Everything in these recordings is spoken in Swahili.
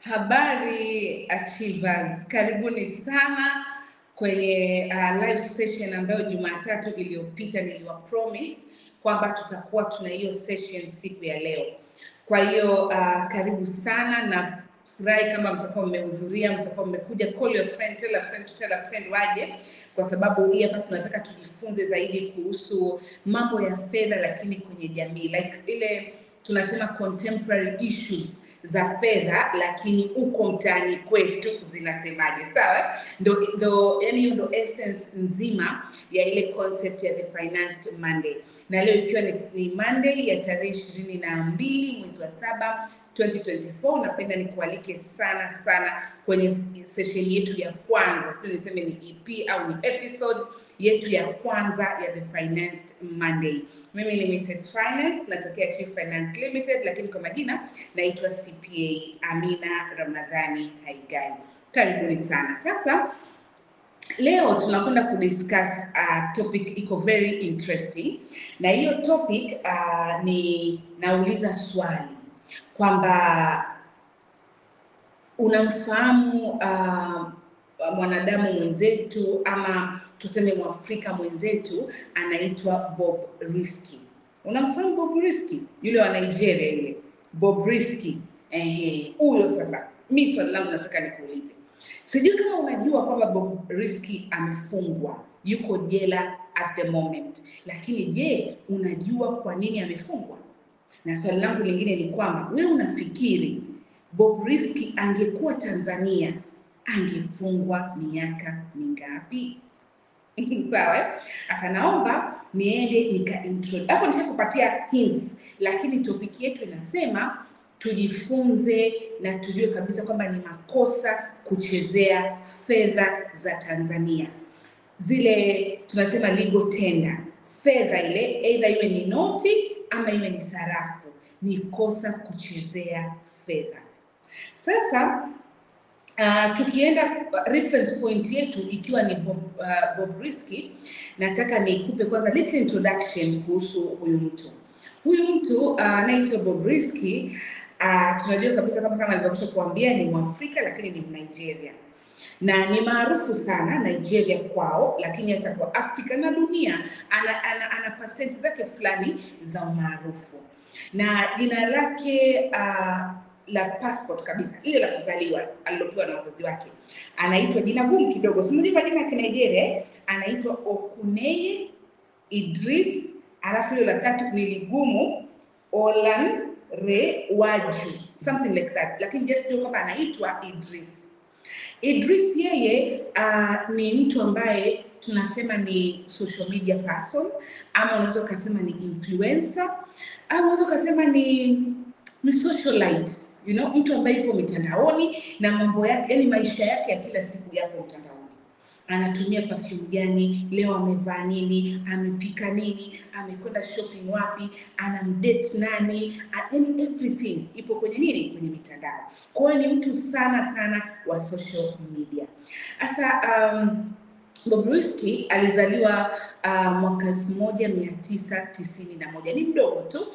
Habari Achievers, karibuni sana kwenye uh, live session ambayo Jumatatu iliyopita niliwa promise kwamba tutakuwa tuna hiyo session siku ya leo. Kwa hiyo uh, karibu sana na furahi kama mtakuwa mmehudhuria, mtakuwa mmekuja. Call your friend, tell a friend to tell a friend waje, kwa sababu hii hapa tunataka tujifunze zaidi kuhusu mambo ya fedha, lakini kwenye jamii like ile tunasema contemporary issues za fedha lakini uko mtaani kwetu zinasemaje sawa ndo, ndo yani hiyo ndo essence nzima ya ile concept ya the financed monday na leo ikiwa ni, ni monday ya tarehe ishirini na mbili mwezi wa saba 2024 napenda nikualike sana sana kwenye session yetu ya kwanza sio niseme ni ep au ni episode yetu ya kwanza ya the financed monday mimi ni Mrs. Finance, natokea Chief Finance Limited, lakini kwa majina naitwa CPA Amina Ramadhani Haigai. Karibuni sana. Sasa leo tunakwenda kudiscuss uh, topic iko very interesting, na hiyo topic uh, ni nauliza swali kwamba unamfahamu uh, mwanadamu mwenzetu ama tuseme mwafrika mwenzetu anaitwa Bob Risky. Unamfahamu Bob Risky? Yule wa Nigeria yule Bob Risky. Ehe, huyo sasa. Mimi swali langu nataka nikuulize, sijui kama unajua kwamba Bob Risky amefungwa, yuko jela at the moment, lakini je, unajua kwa nini amefungwa? Na swali langu lingine ni kwamba wewe unafikiri Bob Risky angekuwa Tanzania angefungwa miaka mingapi? sawa eh? Sasa naomba niende nika introduce hapo, nishakupatia hints, lakini topic yetu inasema tujifunze na tujue kabisa kwamba ni makosa kuchezea fedha za Tanzania, zile tunasema legal tender, fedha ile either iwe ni noti ama iwe ni sarafu, ni kosa kuchezea fedha. Sasa Uh, tukienda reference point yetu ikiwa ni Bob, uh, Bob Risky, nataka nikupe kwanza little introduction kuhusu huyu mtu. Huyu mtu anaitwa uh, Bob Risky uh, tunajua kabisa kama kama nilivyokwisha kuambia ni Mwafrika lakini ni Mnigeria na ni maarufu sana Nigeria kwao, lakini hata kwa Afrika na dunia ana, ana, ana pasenti zake fulani za umaarufu na jina lake uh, la passport kabisa ile la kuzaliwa alilopewa na wazazi wake anaitwa jina gumu kidogo simujua majina ya kinigeria anaitwa okuneye idris alafu hilo la tatu ni ligumu olan re waju something like that lakini just jua kwamba anaitwa idris idris yeye uh, ni mtu ambaye tunasema ni social media person ama unaweza ukasema ni influencer ama unaweza ukasema ni ni socialite you know, mtu ambaye yuko mitandaoni na mambo yake, yani maisha yake ya kila siku yako mtandaoni. Anatumia perfume gani leo, amevaa nini, amepika nini, amekwenda shopping wapi, anamdate nani, yani everything ipo kwenye nini, kwenye mitandao. Kwa hiyo ni mtu sana sana wa social media. Sasa um, Bob Risky alizaliwa uh, mwaka elfu moja mia tisa tisini na moja ni mdogo tu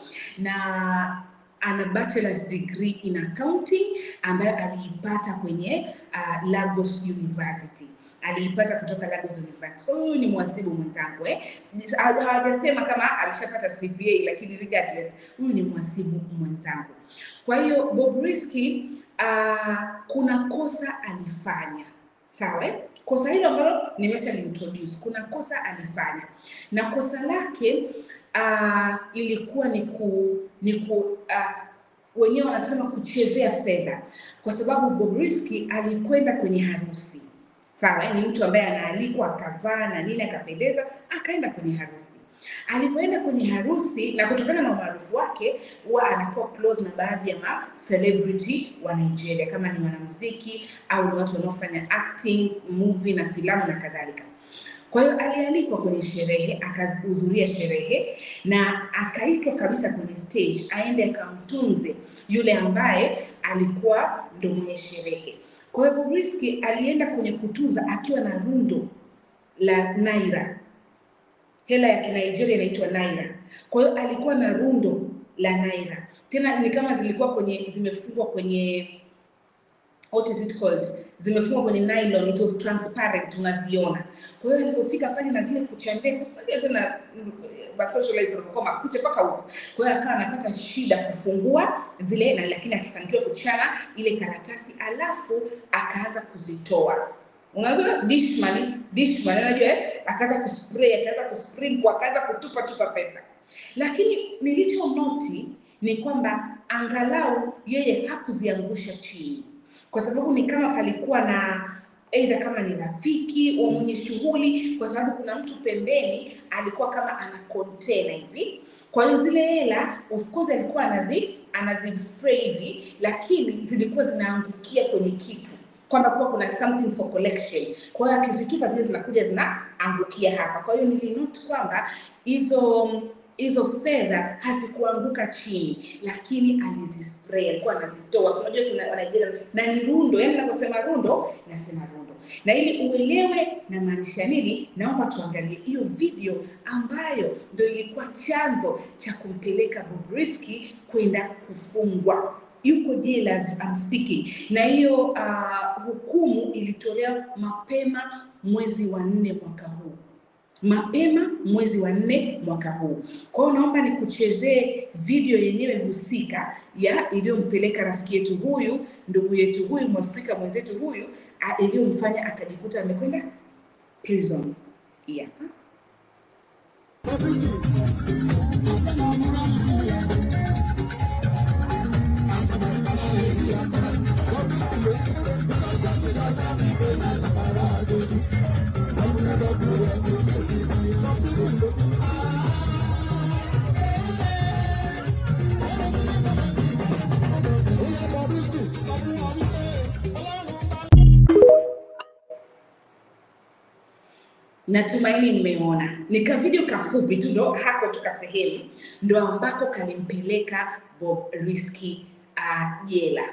na ana bachelor's degree in accounting ambayo aliipata kwenye uh, Lagos University aliipata kutoka Lagos University. Kwa hiyo huyu ni mhasibu mwenzangu eh. Hawajasema kama alishapata CPA, lakini regardless huyu ni mhasibu mwenzangu. Kwa hiyo Bob Risky uh, kuna kosa alifanya sawa eh? Kosa hilo ambalo nimesha introduce, kuna kosa alifanya na kosa lake uh, ilikuwa ni ku ni ku uh, wenyewe wanasema kuchezea fedha, kwa sababu Bob Risky alikwenda kwenye harusi sawa, ni mtu ambaye anaalikwa akavaa na nini akapendeza, akaenda kwenye harusi. Alivyoenda kwenye harusi na kutokana na umaarufu wake, huwa anakuwa close na baadhi ya ma celebrity wa Nigeria, kama ni wanamuziki au ni watu wanaofanya acting, movie na filamu na kadhalika. Kwa hiyo alialikwa kwenye sherehe, akahudhuria sherehe na akaitwa kabisa kwenye stage aende akamtunze yule ambaye alikuwa ndo mwenye sherehe. Kwa hiyo Bob Risky alienda kwenye kutunza akiwa na rundo la naira, hela ya Kinigeria inaitwa naira. Kwa hiyo alikuwa na rundo la naira, tena ni kama zilikuwa kwenye zimefungwa kwenye what is it called zimefungwa kwenye nylon it was transparent unaziona kwa hiyo alipofika pale na zile kucha ndefu unajua tena mm, masocialites wanakuwa makucha mpaka huko kwa hiyo akawa anapata shida kufungua zile na lakini akifanikiwa kuchana ile karatasi alafu akaanza kuzitoa unajua dishman dishman unajua eh? akaanza kuspray akaanza kusprinkle akaanza kutupa tupa pesa lakini nilicho noti ni kwamba angalau yeye hakuziangusha chini kwa sababu ni kama palikuwa na aidha kama ni rafiki wa mwenye shughuli kwa sababu kuna mtu pembeni alikuwa kama ana container hivi kwa hiyo zile hela of course alikuwa anazi anazispray hivi lakini zilikuwa zinaangukia kwenye kitu kwamba kuwa kuna something for collection kwa hiyo akizitupa zile zinakuja zinaangukia hapa kwa hiyo nilinote kwamba hizo hizo fedha hazikuanguka chini lakini alizispray alikuwa anazitoa unajua kuna wanigeria na ni rundo yani naposema rundo nasema rundo na ili uelewe namaanisha nini naomba tuangalie hiyo video ambayo ndo ilikuwa chanzo cha kumpeleka Bobrisky kwenda kufungwa yuko jela as I'm speaking na hiyo uh, hukumu ilitolewa mapema mwezi wa nne mwaka huu mapema mwezi wa nne mwaka huu. Kwa hiyo naomba nikuchezee video yenyewe husika ya iliyompeleka rafiki yetu huyu, ndugu yetu huyu, mwafrika mwenzetu huyu, a- iliyomfanya akajikuta amekwenda prison. Hii hapa. Natumaini mmeona. Ni ka video kafupi tu ndo hako tuka sehemu ndo ambako kalimpeleka Bob Risky uh, jela.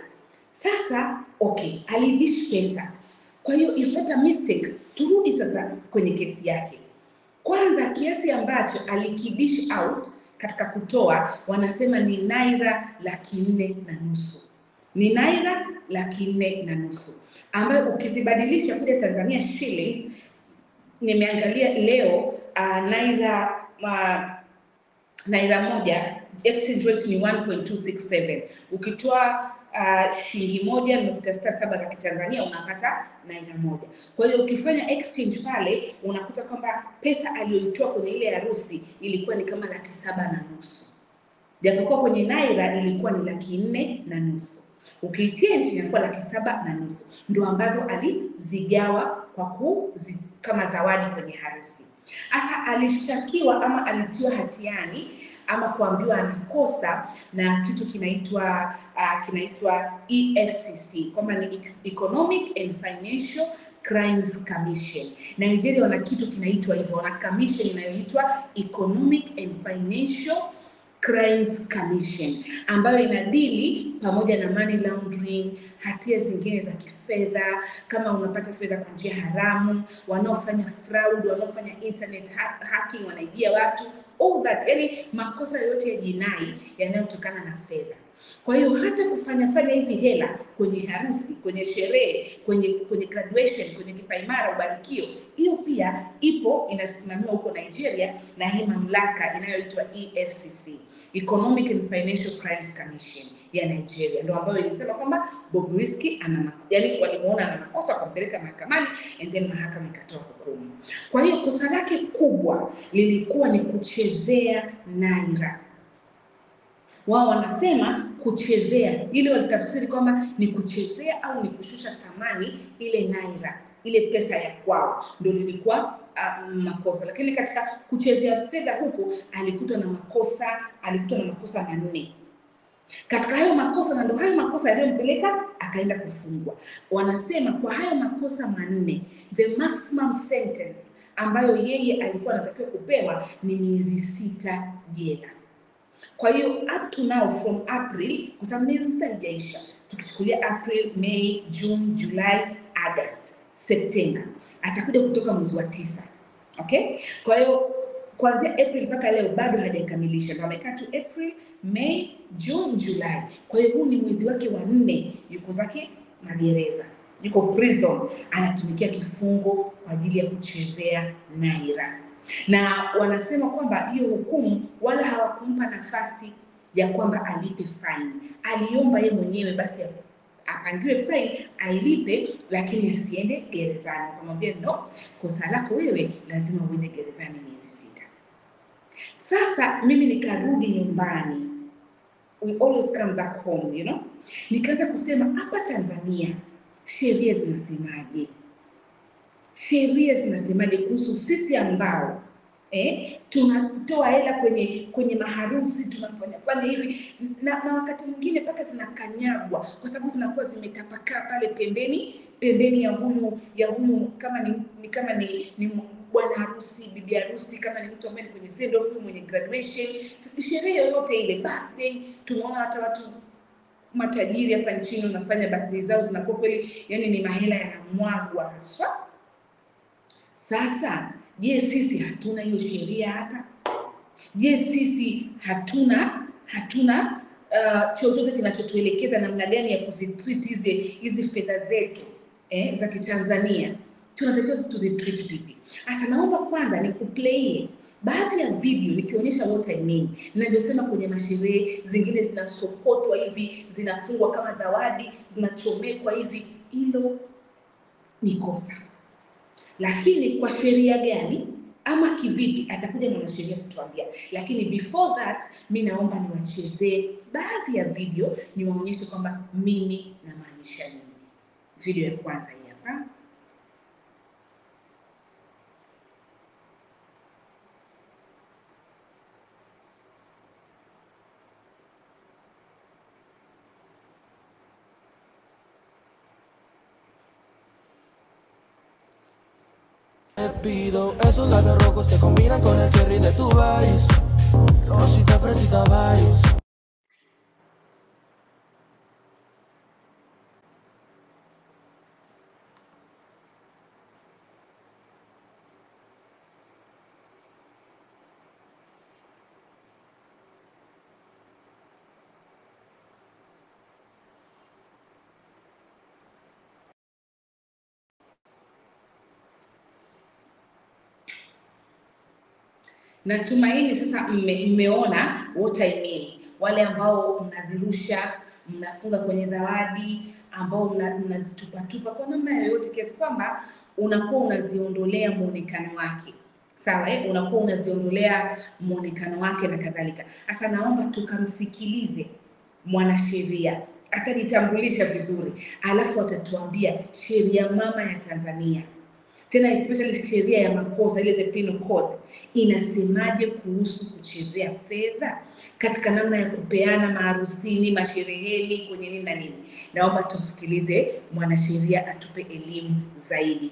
Sasa okay, alidish pesa. Kwa hiyo is not a mistake. Turudi sasa kwenye kesi yake. Kwanza kiasi ambacho alikidish out katika kutoa wanasema ni naira laki nne na nusu ni naira laki nne na nusu ambayo ukizibadilisha kuja Tanzania shillings nimeangalia leo uh, naira uh, naira moja exchange rate ni 1.267 ukitoa uh, shilingi moja nukta sita saba za kitanzania unapata naira moja kwa hiyo ukifanya exchange pale unakuta kwamba pesa aliyoitoa kwenye ile harusi ilikuwa ni kama laki saba na nusu japokuwa kwenye naira ilikuwa ni laki nne na nusu ukiichange inakuwa laki saba na nusu ndo ambazo alizigawa kwa kuzi, kama zawadi kwenye harusi sasa alishtakiwa ama alitiwa hatiani ama kuambiwa anakosa na kitu kinaitwa uh, kinaitwa EFCC kwamba ni Economic and Financial Crimes Commission. Nigeria wana kitu kinaitwa hivyo, wana commission inayoitwa Economic and Financial Crimes Commission ambayo inadili pamoja na money laundering, hatia zingine za kifedha, kama unapata fedha kwa njia haramu, wanaofanya fraud, wanaofanya internet ha hacking, wanaibia watu, all that, yani makosa yote ya jinai yanayotokana na fedha. Kwa hiyo hata kufanya fanya hivi hela kwenye harusi, kwenye sherehe, kwenye kwenye graduation, kwenye kipaimara, ubarikio, hiyo pia ipo inasimamiwa huko Nigeria na hii mamlaka inayoitwa EFCC, Economic and Financial Crimes Commission ya Nigeria, ndio ambayo ilisema kwamba Bobrisky ana yani, walimuona ana makosa wakampeleka mahakamani and then mahakama ikatoa hukumu. Kwa hiyo kosa lake kubwa lilikuwa ni kuchezea naira wao wanasema kuchezea, ili walitafsiri kwamba ni kuchezea au ni kushusha thamani ile naira, ile pesa ya kwao, ndio lilikuwa uh, makosa. Lakini katika kuchezea fedha huku alikutwa na makosa, alikutwa na makosa manne katika hayo makosa, na ndio hayo makosa yaliyompeleka akaenda kufungwa. Wanasema kwa hayo makosa manne, the maximum sentence ambayo yeye alikuwa anatakiwa kupewa ni miezi sita jela. Kwa hiyo up to now from April, kwa sababu miezi sita haijaisha, tukichukulia April, May, June, July, August, September, atakuja kutoka mwezi wa tisa. Okay, kwa hiyo kuanzia April mpaka leo bado hajakamilisha, ndio amekaa tu April, May, June, July. Kwa hiyo huu ni mwezi wake wa nne, yuko zake magereza, yuko prison, anatumikia kifungo kwa ajili ya kuchezea naira, na wanasema kwamba hiyo hukumu wala hawakumpa nafasi ya kwamba alipe fine. Aliomba ye mwenyewe basi apangiwe fine ailipe, lakini asiende gerezani. Akamwambia no, kosa lako wewe lazima uende gerezani miezi sita. Sasa mimi nikarudi nyumbani, we always come back home you know, nikaanza kusema hapa Tanzania sheria zinasemaje? Sheria zinasemaje kuhusu sisi ambao eh, tunatoa hela kwenye kwenye maharusi tunafanya fanya hivi na, na wakati mwingine mpaka zinakanyagwa kwa sababu zinakuwa zimetapakaa pale pembeni pembeni ya huyu ya huyu kama ni, ni kama ni, ni bwana harusi bibi harusi kama ni mtu ambaye ni kwenye send off mwenye graduation sherehe yoyote ile birthday tunaona hata watu matajiri hapa nchini wanafanya birthday zao zinakuwa kweli yani ni mahela yanamwagwa haswa sasa je sisi hatuna hiyo sheria hapa je sisi hatuna hatuna uh, chochote kinachotuelekeza namna gani ya kuzitreat hizi hizi fedha zetu eh, za kitanzania tunatakiwa tuzitreat vipi hasa naomba kwanza nikuplaye baadhi ya video nikionyesha what I mean, ninavyosema kwenye masherehe zingine zinasokotwa hivi, zinafungwa kama zawadi, zinachomekwa hivi, hilo ni kosa. Lakini kwa sheria gani ama kivipi, atakuja mwanasheria kutuambia. Lakini before that, mi naomba niwachezee baadhi ya video, niwaonyeshe kwamba mimi namaanisha nini. Video ya kwanza hii hapa. Te pido esos labios rojos te combinan con el cherry de tu vice. Rosita, fresita, vibes. Natumaini sasa mme, mmeona what I mean. Wale ambao mnazirusha mnafunga kwenye zawadi, ambao mna- mnazitupatupa kwa namna yoyote, kiasi kwamba unakuwa unaziondolea muonekano wake sawa, eh? unakuwa unaziondolea muonekano wake na kadhalika. Sasa naomba tukamsikilize mwanasheria, atajitambulisha vizuri, alafu atatuambia sheria mama ya Tanzania tena especially sheria ya makosa ile the penal code inasemaje kuhusu kuchezea fedha katika namna ya kupeana maharusini, mashereheni, kwenye nini na nini. Naomba tumsikilize mwanasheria atupe elimu zaidi.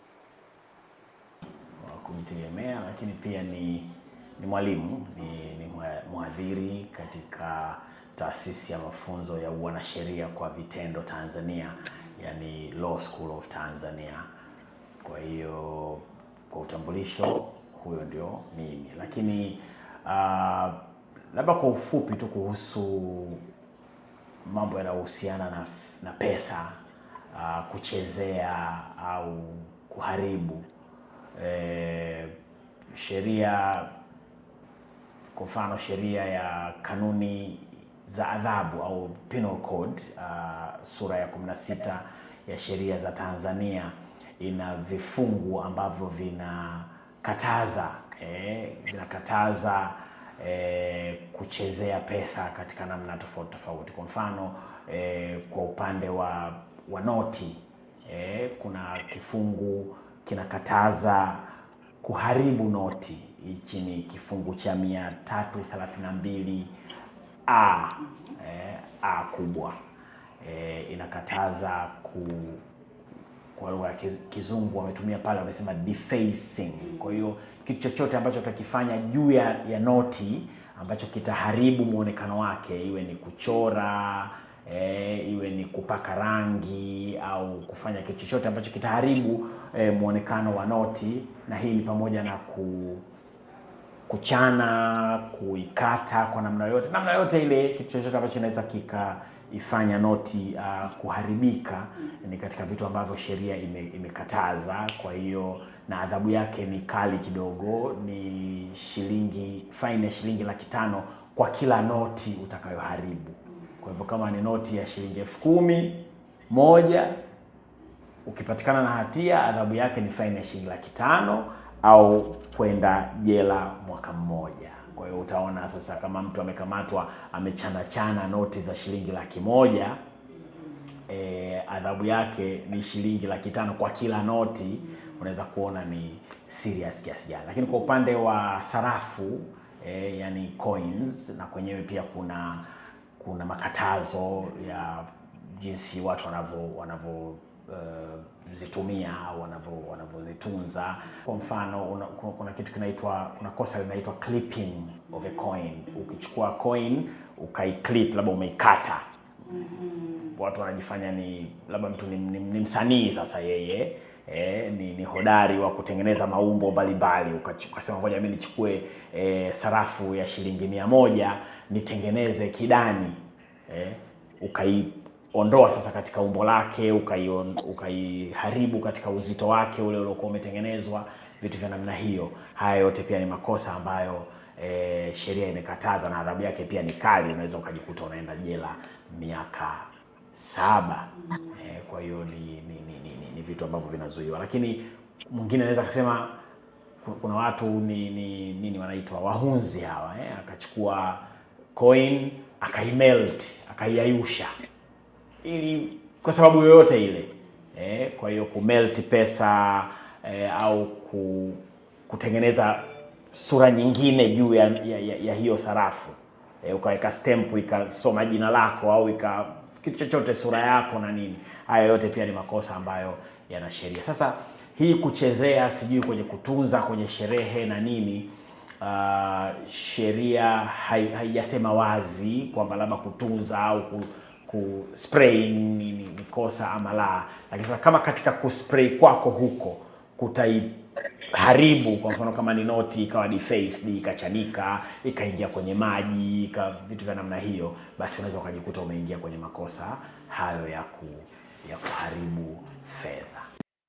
wa kujitegemea, lakini pia ni, ni mwalimu ni, ni mwa- mhadhiri katika taasisi ya mafunzo ya uanasheria kwa vitendo Tanzania, yani Law School of Tanzania. Kwa hiyo kwa utambulisho, huyo ndio mimi, lakini uh, labda kwa ufupi tu kuhusu mambo yanayohusiana na, na pesa uh, kuchezea au kuharibu eh, sheria kwa mfano sheria ya kanuni za adhabu au penal code uh, sura ya 16 ya sheria za Tanzania ina vifungu ambavyo vinakataza eh, vinakataza eh, kuchezea pesa katika namna tofauti tofauti. Kwa mfano eh, kwa upande wa, wa noti eh, kuna kifungu kinakataza kuharibu noti. Hichi ni kifungu cha 332 a eh, a kubwa eh, inakataza ku kwa lugha ya kiz- kizungu wametumia pale, wamesema defacing. Kwa hiyo kitu chochote ambacho utakifanya juu ya, ya noti ambacho kitaharibu muonekano wake, iwe ni kuchora eh, iwe ni kupaka rangi au kufanya kitu chochote ambacho kitaharibu eh, muonekano wa noti, na hii ni pamoja na ku kuchana, kuikata kwa namna yoyote, namna yoyote ile, kitu chochote ambacho kinaweza kikaifanya noti uh, kuharibika ni katika vitu ambavyo sheria ime, imekataza. Kwa hiyo na adhabu yake ni kali kidogo, ni shilingi faini ya shilingi laki tano kwa kila noti utakayoharibu. Kwa hivyo kama ni noti ya shilingi elfu kumi moja ukipatikana na hatia adhabu yake ni faini ya shilingi laki tano au kwenda jela mwaka mmoja. Kwa hiyo utaona sasa, kama mtu amekamatwa amechanachana noti za shilingi laki moja e, adhabu yake ni shilingi laki tano kwa kila noti, unaweza kuona ni serious kiasi gani. Lakini kwa upande wa sarafu e, yani coins, na kwenyewe pia kuna kuna makatazo ya jinsi watu wanavyo wanavyo uh, zitumia au wanavyo wanavyozitunza. Kwa mfano una, kuna, kuna kitu kinaitwa kuna kosa linaitwa clipping of a coin. Ukichukua coin ukaiclip, labda umeikata watu wanajifanya ni labda mtu ni, ni, ni msanii sasa yeye eh, ni, ni hodari wa kutengeneza maumbo mbalimbali, ukachu- ukasema ngoja mimi nichukue eh, sarafu ya shilingi mia moja nitengeneze kidani eh, ukaiondoa sasa katika umbo lake ukaion- ukaiharibu katika uzito wake ule uliokuwa umetengenezwa, vitu vya namna hiyo. Haya yote pia ni makosa ambayo eh, sheria imekataza na adhabu yake pia ni kali, unaweza ukajikuta unaenda jela miaka saba. Eh, kwa hiyo ni, ni, ni, ni, ni, ni vitu ambavyo vinazuiwa, lakini mwingine anaweza akasema ku- kuna watu ni ni nini wanaitwa wahunzi hawa eh? Akachukua coin akaimelt akaiayusha ili kwa sababu yoyote ile eh, kwa hiyo kumelt pesa eh, au ku, kutengeneza sura nyingine juu ya, ya, ya, ya hiyo sarafu eh, ukaweka stamp ikasoma jina lako au ika kitu chochote sura yako na nini. Haya yote pia ni makosa ambayo yana sheria. Sasa hii kuchezea sijui kwenye kutunza kwenye sherehe na nini uh, sheria hai- haijasema wazi kwamba labda kutunza au ku, ku spray ni, ni, ni kosa ama la, lakini sasa kama katika kuspray kwako huko kutaiharibu, kwa mfano kama ni noti ikawa defaced, ikachanika, ikaingia kwenye maji, ika vitu vya namna hiyo, basi unaweza ukajikuta umeingia kwenye makosa hayo ya ku, ya kuharibu fedha.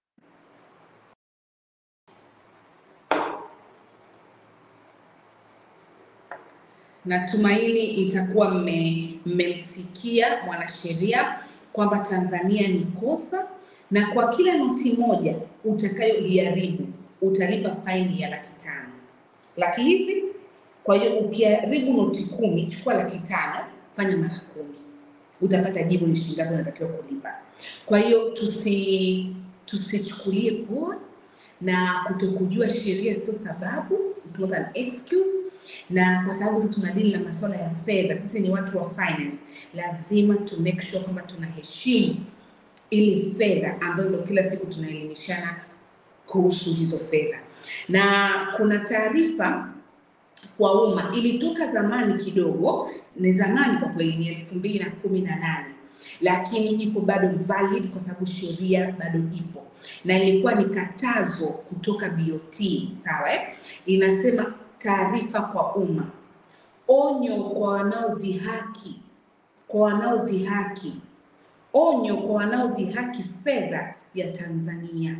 Natumaini mtakuwa mme- mmemsikia mwanasheria kwamba Tanzania ni kosa, na kwa kila noti moja utakayoiharibu utalipa faini ya laki tano. Laki hizi, kwa hiyo ukiharibu noti kumi, chukua laki tano, fanya mara kumi, utapata jibu ni shilingi ngapi unatakiwa kulipa. Kwa hiyo tusi tusichukulie poa na kutokujua sheria sio sababu, it's not an excuse. Na kwa sababu sisi tunadili na masuala ya fedha, sisi ni watu wa finance, lazima to make sure kwamba tunaheshimu ili fedha ambayo ndio kila siku tunaelimishana kuhusu hizo fedha. Na kuna taarifa kwa umma ilitoka zamani kidogo, ni zamani kwa kweli, ni elfu mbili na kumi na nane lakini iko bado valid kwa sababu sheria bado ipo, na ilikuwa ni katazo kutoka BOT, sawa eh? Inasema taarifa kwa umma, onyo kwa wanaodhihaki, kwa wanaodhihaki, onyo kwa wanaodhihaki fedha ya Tanzania.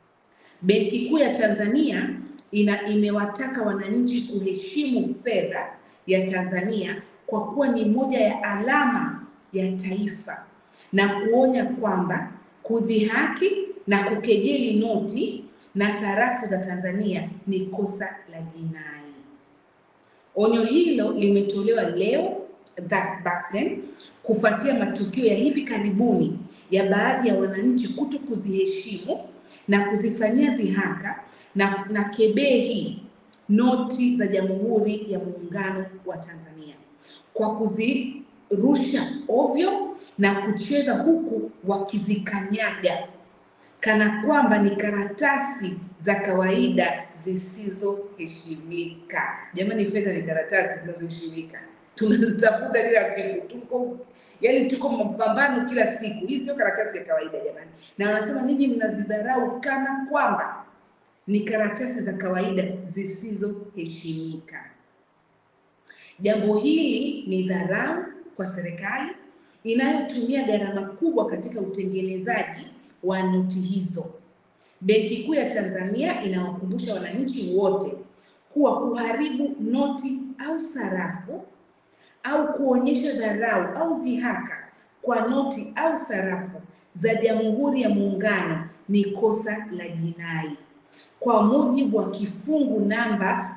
Benki Kuu ya Tanzania ina imewataka wananchi kuheshimu fedha ya Tanzania kwa kuwa ni moja ya alama ya taifa na kuonya kwamba kudhihaki na kukejeli noti na sarafu za Tanzania ni kosa la jinai. Onyo hilo limetolewa leo that back then kufuatia matukio ya hivi karibuni ya baadhi ya wananchi kuto kuziheshimu na kuzifanyia dhihaka na, na kebehi noti za Jamhuri ya Muungano wa Tanzania kwa kuzirusha ovyo na kucheza huku wakizikanyaga kana kwamba ni karatasi za kawaida zisizoheshimika. Jamani, fedha ni karatasi zinazoheshimika, tunazitafuta kila siku, tuko yani, tuko mapambano kila siku. Hii sio karatasi ya kawaida jamani, na wanasema ninyi mnazidharau kana kwamba ni karatasi za kawaida zisizoheshimika. Jambo hili ni dharau kwa serikali inayotumia gharama kubwa katika utengenezaji wa noti hizo. Benki Kuu ya Tanzania inawakumbusha wananchi wote kuwa kuharibu noti au sarafu au kuonyesha dharau au dhihaka kwa noti au sarafu za Jamhuri ya Muungano ni kosa la jinai kwa mujibu wa kifungu namba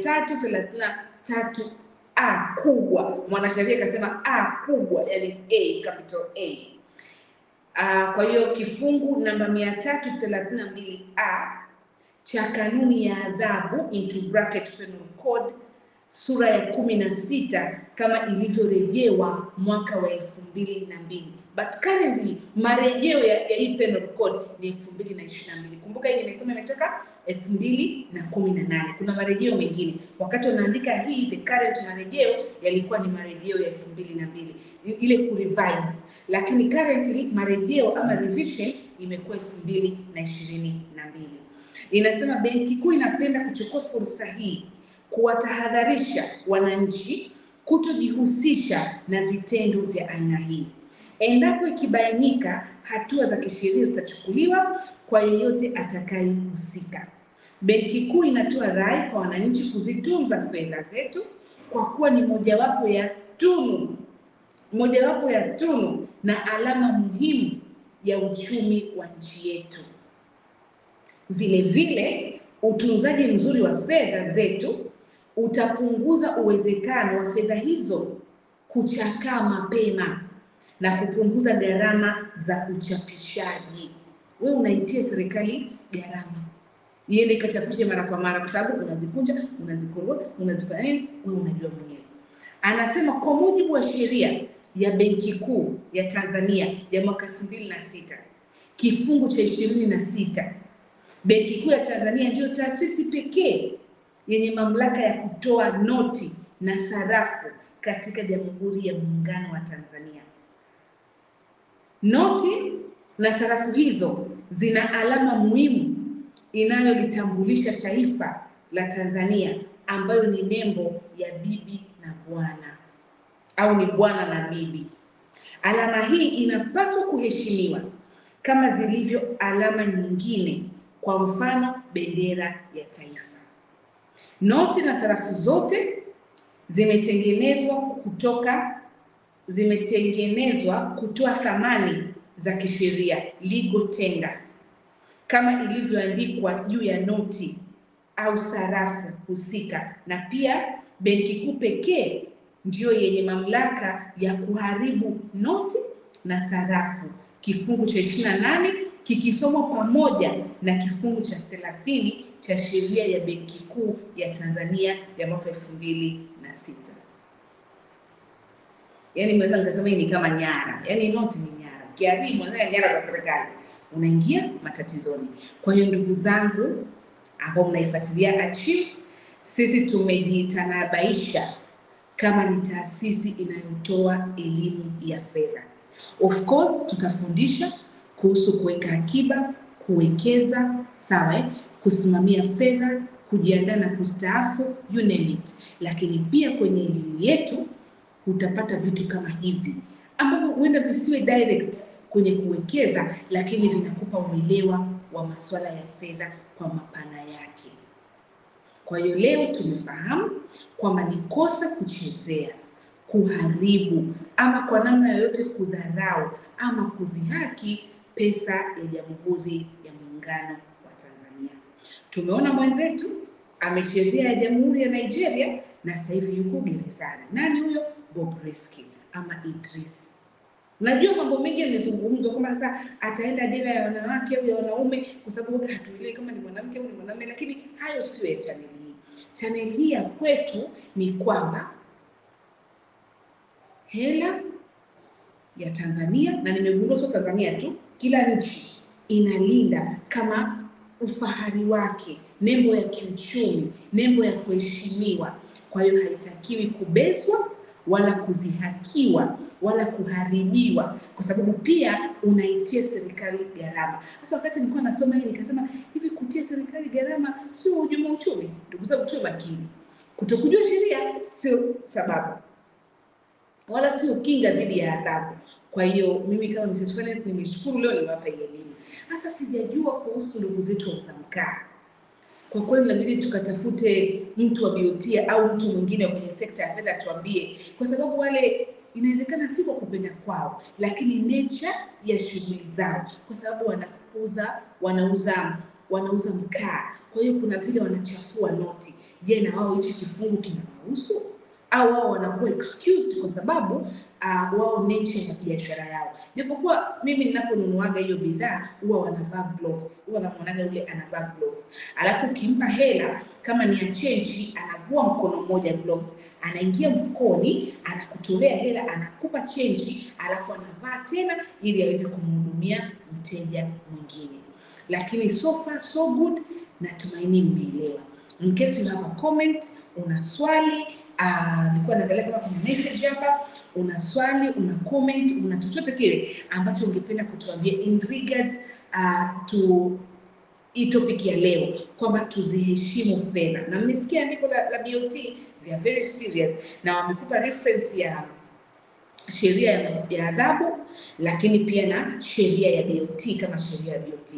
333 a kubwa. Mwanasheria akasema a kubwa, yani a capital A. Uh, kwa hiyo kifungu namba 332 a cha kanuni ya adhabu into bracket penal code sura ya kumi na sita kama ilivyorejewa mwaka wa elfu mbili na mbili but currently marejeo ya, ya hii penal code ni elfu mbili na ishirini na mbili kumbuka hii nimesema imetoka elfu mbili na kumi na nane kuna marejeo mengine wakati wanaandika hii the current marejeo yalikuwa ni marejeo ya elfu mbili na mbili ile kurevise lakini currently marejeo ama revision imekuwa elfu mbili na ishirini na mbili inasema benki kuu inapenda kuchukua fursa hii kuwatahadharisha wananchi kutojihusisha na vitendo vya aina hii. Endapo ikibainika, hatua za kisheria zitachukuliwa kwa yeyote atakayehusika. Benki Kuu inatoa rai kwa wananchi kuzitunza fedha zetu kwa kuwa ni mojawapo ya tunu mojawapo ya tunu na alama muhimu ya uchumi wa nchi yetu. Vile vile, utunzaji mzuri wa fedha zetu utapunguza uwezekano wa fedha hizo kuchakaa mapema na kupunguza gharama za uchapishaji. Wewe unaitia serikali gharama iende ikachapishe mara kwa mara, kwa sababu unazikunja, unazikoroga, unazifanya nini, wewe unajua mwenyewe. Anasema kwa mujibu wa sheria ya Benki Kuu ya Tanzania ya mwaka elfu mbili na sita kifungu cha ishirini na sita Benki Kuu ya Tanzania ndiyo taasisi pekee yenye mamlaka ya kutoa noti na sarafu katika Jamhuri ya Muungano wa Tanzania. Noti na sarafu hizo zina alama muhimu inayolitambulisha taifa la Tanzania ambayo ni nembo ya bibi na bwana au ni bwana na bibi. Alama hii inapaswa kuheshimiwa kama zilivyo alama nyingine, kwa mfano bendera ya taifa. Noti na sarafu zote zimetengenezwa kutoka zimetengenezwa kutoa thamani za kisheria legal tender kama ilivyoandikwa juu ya noti au sarafu husika, na pia Benki Kuu pekee ndiyo yenye mamlaka ya kuharibu noti na sarafu, kifungu cha ishirini na nane kikisomwa pamoja na kifungu cha thelathini cha sheria ya Benki Kuu ya Tanzania ya mwaka elfu mbili na sita. Yaani mweza nikasema hii ni kama nyara, yaani noti ni nyara, ukiharibu unataka nyara za serikali unaingia matatizoni. Kwa hiyo ndugu zangu ambao mnaifuatilia Achieve, sisi tumejitanabaisha kama ni taasisi inayotoa elimu ya fedha. Of course tutafundisha kuhusu kuweka akiba, kuwekeza, sawa eh? kusimamia fedha, kujiandaa na kustaafu, you name it. Lakini pia kwenye elimu yetu utapata vitu kama hivi ambavyo huenda visiwe direct kwenye kuwekeza, lakini vinakupa uelewa wa masuala ya fedha kwa mapana yake. Kwa hiyo leo tumefahamu kwamba ni kosa kuchezea, kuharibu ama kwa namna yoyote kudharau ama kudhihaki pesa ya Jamhuri ya Muungano wa Tanzania. Tumeona mwenzetu amechezea ya Jamhuri ya Nigeria na sasa hivi yuko gerezani. Nani huyo? Bobrisky ama Idris. Najua mambo mengi yamezungumzwa kwamba sasa ataenda jela ya wanawake au ya wanaume, kwa sababu wote hatuelewi kama ni mwanamke au ni mwanamume, lakini hayo sio ya chaneli hii. Chaneli hii ya kwetu ni kwamba hela ya Tanzania, na nimegundua sio Tanzania tu, kila nchi inalinda kama ufahari wake, nembo ya kiuchumi, nembo ya kuheshimiwa. Kwa hiyo haitakiwi kubezwa wala kudhihakiwa wala kuharibiwa, kwa sababu pia unaitia serikali gharama. Sasa wakati nilikuwa nasoma hii nikasema hivi, kutia serikali gharama sio hujuma uchumi? Ndugu zangu, tuwe makini. Kutokujua sheria sio sababu wala sio kinga dhidi ya adhabu. Kwa hiyo mimi kama Mrs. Finance nimeshukuru leo nimewapa hii elimu. Sasa sijajua kuhusu ndugu zetu wa Msamkaa. Kwa kweli inabidi tukatafute mtu wa BOT au mtu mwingine kwenye sekta ya fedha tuambie, kwa sababu wale inawezekana si kwa kupenda kwao, lakini nature ya shughuli zao, kwa sababu wanauza wanauza wanauza mkaa, kwa hiyo kuna vile wanachafua noti. Je, na wao hichi kifungu kinawahusu au wao wanakuwa excused kwa sababu uh, wao nature ya biashara yao. Japokuwa mimi ninaponunuaga hiyo bidhaa huwa wanavaa gloves, huwa namwonaga yule anavaa gloves, alafu ukimpa hela kama ni ya change, anavua mkono mmoja gloves, anaingia mfukoni, anakutolea hela, anakupa change, alafu anavaa tena ili aweze kumhudumia mteja mwingine. Lakini so far so good, natumaini mmeelewa. In case you have a comment, una swali Ah, nilikuwa naangalia kama kuna message hapa, una swali, una comment, una chochote kile ambacho ungependa kutuambia in regards uh, to hii topic ya leo kwamba tuziheshimu fedha, na mmesikia andiko la, la BOT, they are very serious na wamekupa reference ya sheria ya, ya adhabu, lakini pia na sheria ya BOT kama sheria ya BOT.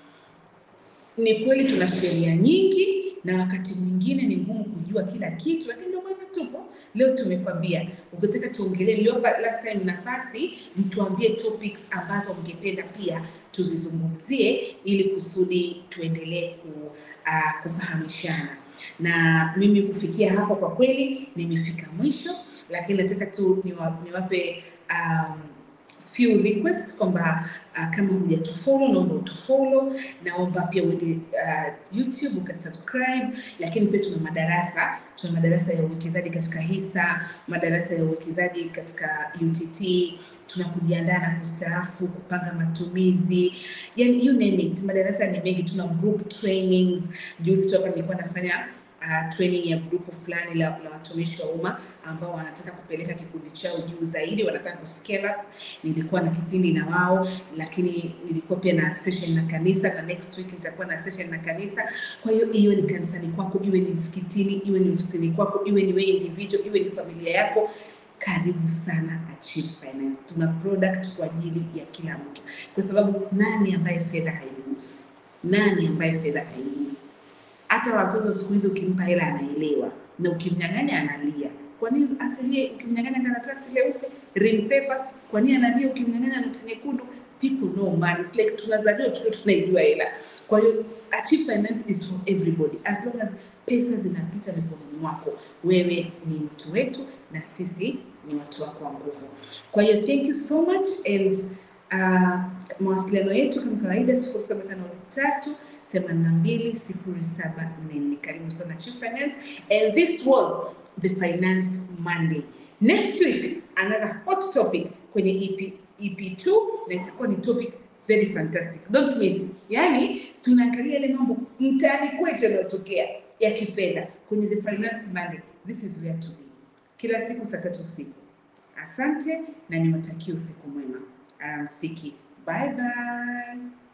Ni kweli tuna sheria nyingi na wakati mwingine ni ngumu kujua kila kitu, lakini ndio maana tupo leo. Tumekwambia ukitaka tuongelee, niliwapa last time nafasi mtuambie topics ambazo mngependa pia tuzizungumzie, ili kusudi tuendelee ku, uh, kufahamishana. Na mimi kufikia hapo, kwa kweli nimefika mwisho, lakini nataka tu niwa, niwape um, few request kwamba uh, kama hujatufollow naomba utufollow, naomba pia uende uh, YouTube ukasubscribe, lakini pia tuna madarasa tuna madarasa ya uwekezaji katika hisa, madarasa ya uwekezaji katika UTT, tuna kujiandaa na kustaafu, kupanga matumizi, yani you name it, madarasa ni mengi. Tuna group trainings. Juzi tu hapa nilikuwa nafanya uh, training ya grupu fulani la, la watumishi wa umma ambao wanataka kupeleka kikundi chao juu zaidi, wanataka kuscale up. Nilikuwa na kipindi na wao, lakini nilikuwa pia na session na kanisa, na next week nitakuwa na session na kanisa. Kwa hiyo iwe ni kanisani kwako, iwe ni msikitini, iwe ni ofisini kwako, iwe ni wewe individual, iwe ni familia yako, karibu sana Achieve Finance. Tuna product kwa ajili ya kila mtu, kwa sababu nani ambaye fedha haimgusi? Nani ambaye fedha haimgusi? hata watoto siku hizi ukimpa hela anaelewa, na ukimnyang'anya analia. Kwa nini asilie? Ukimnyang'anya karatasi leupe ring paper, kwa nini analia? Ukimnyang'anya noti nyekundu, people know money. It's like tunazaliwa tukiwa tunaijua hela. Kwa hiyo Achieve Finance is for everybody as long as pesa zinapita mikononi mwako, wewe ni mtu wetu na sisi ni watu wako wa nguvu. Kwa hiyo thank you so much and uh, mawasiliano yetu kama kawaida sifuri saba tano tatu 820744. Karibu sana Chief Finance and this was the Finance Monday. Next week another hot topic kwenye EP, EP2 na itakuwa ni topic very fantastic. Don't miss. Yaani tunaangalia yale mambo mtaani kwetu yanayotokea ya kifedha kwenye the Finance Monday. This is where to be. Kila siku saa tatu usiku. Asante na niwatakie usiku mwema. Alamsiki. Bye bye.